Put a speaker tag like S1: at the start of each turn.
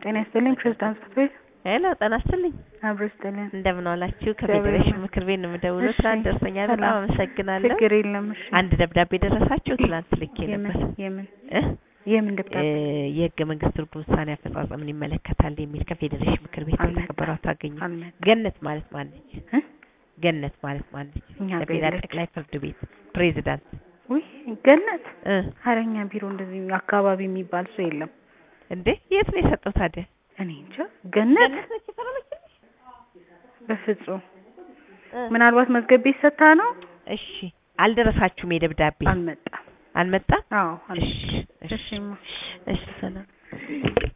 S1: ጤና ይስጥልኝ ፕሬዝዳንት ጽሕፈት ቤት
S2: ሄሎ ጤና ይስጥልኝ
S1: አብሮ ይስጥልን።
S2: እንደምን ዋላችሁ?
S1: እግዚአብሔር
S2: ከፌዴሬሽን
S1: ይመስገን።
S2: ምክር ቤት ነው የምደውለው።
S1: እሺ፣
S2: ትናንት ደርሰኛል። በጣም
S1: ሰላም።
S2: አመሰግናለሁ።
S1: ችግር የለም። እሺ
S2: አንድ ደብዳቤ ደረሳችሁ? ትናንት ልኬ
S1: የምን
S2: ነበር
S1: የምን
S2: እ
S1: የምን ደብዳቤ
S2: እ የህገ መንግስት ትርጉም ውሳኔ አፈጻጸምን ይመለከታል የሚል ከፌዴሬሽን ምክር ቤት
S1: አልመጣም።
S2: የተከበሩ አቶ አገኘ
S1: አልመጣም
S2: ገነት ማለት ማነች?
S1: እ?
S2: ገነት ማለት ማነች?
S1: እኛ ጋር
S2: ለፌዴራል
S1: የለችም።
S2: ጠቅላይ ፍርድ ቤት ፕሬዚዳንት
S1: ውይ ገነት
S2: እ
S1: ሀረኛ ቢሮ እንደዚህ አካባቢ የሚባል ሰው የለም።
S2: እንዴ የት ነው የሰጠው ታዲያ?
S1: እኔ እንጃ ገነት
S2: ገነት ነች የፈረመችልሽ?
S1: በፍጹም
S2: እ
S1: ምናልባት መዝገብ ቤት ሰታ ነው።
S2: እሺ አልደረሳችሁም? የደብዳቤ
S1: አልመጣም።
S2: አልመጣም?
S1: አዎ አልመጣም።
S2: እሺ እሺ
S1: እሺማ
S2: እሺ ሰላም